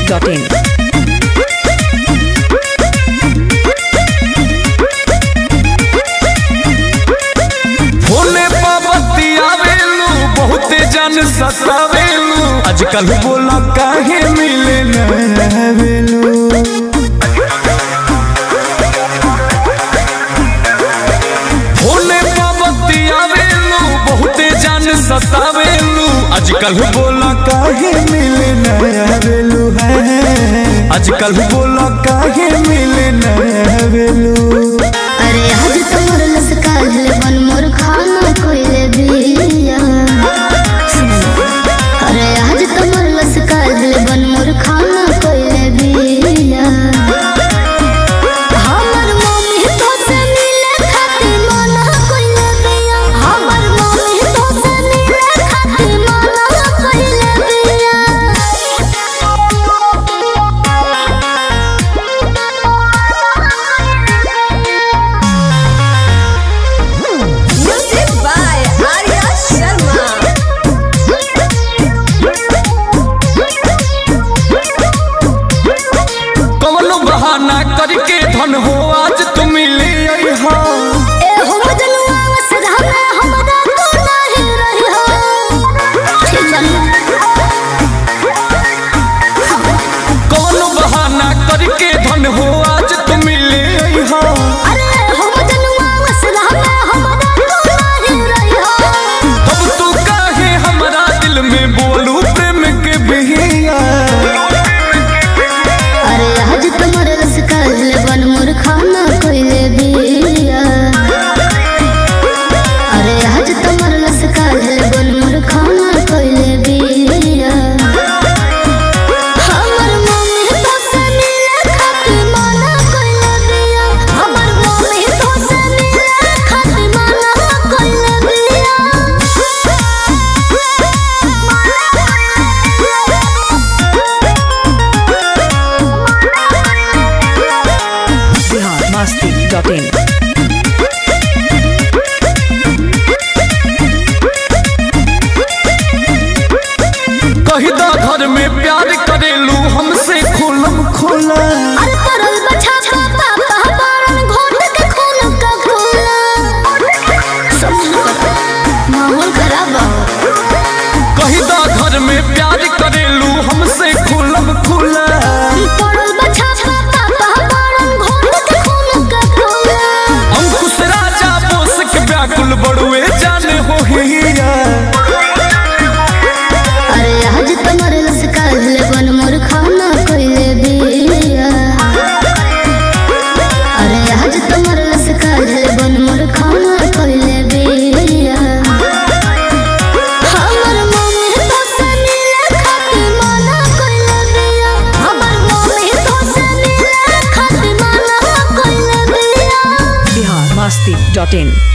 masti.in. फोने पाबती आवेलू बहुते जन सतावेलू आजकल बोला काहे मिले न आवेलू फोने पाबती आवेलू बहुते जन सतावेलू आजकल बोला काहे मिले न आवेलू है आजकल बोला काहे मिले न आवेलू अरे आज तोर लसकाल बन मोर खाना कोइले बिया अरे आज तोर लसकाल बन मोर खाना कोइले बिया हमर मम्मी तो से मिले खातिर मना कोइले बिया हमर मम्मी तो से मिले खातिर मना कोइले Music by Arya Sharma. कवनो बहाना करके धन हो आज तुम मिले हो ए हो मजनुआ वसरा में हमरा तू नहीं रही हो ठीक कवनो बहाना करके धन हो आज तुम मिले हो अरे हो मजनुआ वसरा में हमरा तू नहीं रही हो अब तू काहे हमरा दिल में बोलू प्रेम के बिहिया अरे आज तुम्हारे रस काल बन मोर खाना कोइले बिया अरे आज तुम्हारे रस काल बन मोर खाना कोइले बिया हमर मम्मी तो से मिले खातिर मना कोइले बिया हमर मम्मी तो से मिले खातिर मना कोइले Bihar masti.in. कही दा घर में प्यार करेलू हमसे खुलम खुला अरे तरल बछा पापा पहबारन घोट के खून का घोला माहौल खराब हो कही दा घर में प्यार करेलू हमसे खुलम खुला तरल बछा पापा पहबारन घोट के खून का घोला अंकुश राजा बोस के व्याकुल बड़ुए जाने हो हिया अरे आज तुम्हारे रस काल बन मोर खाना कोइले बिया अरे आज तुम्हारे रस काल बन मोर खाना कोइले बिया हमर मम्मी तो से मिले खातिर मना कोइले बिया हमर मम्मी तो से मिले खातिर मना कोइले बिया Bihar masti.in.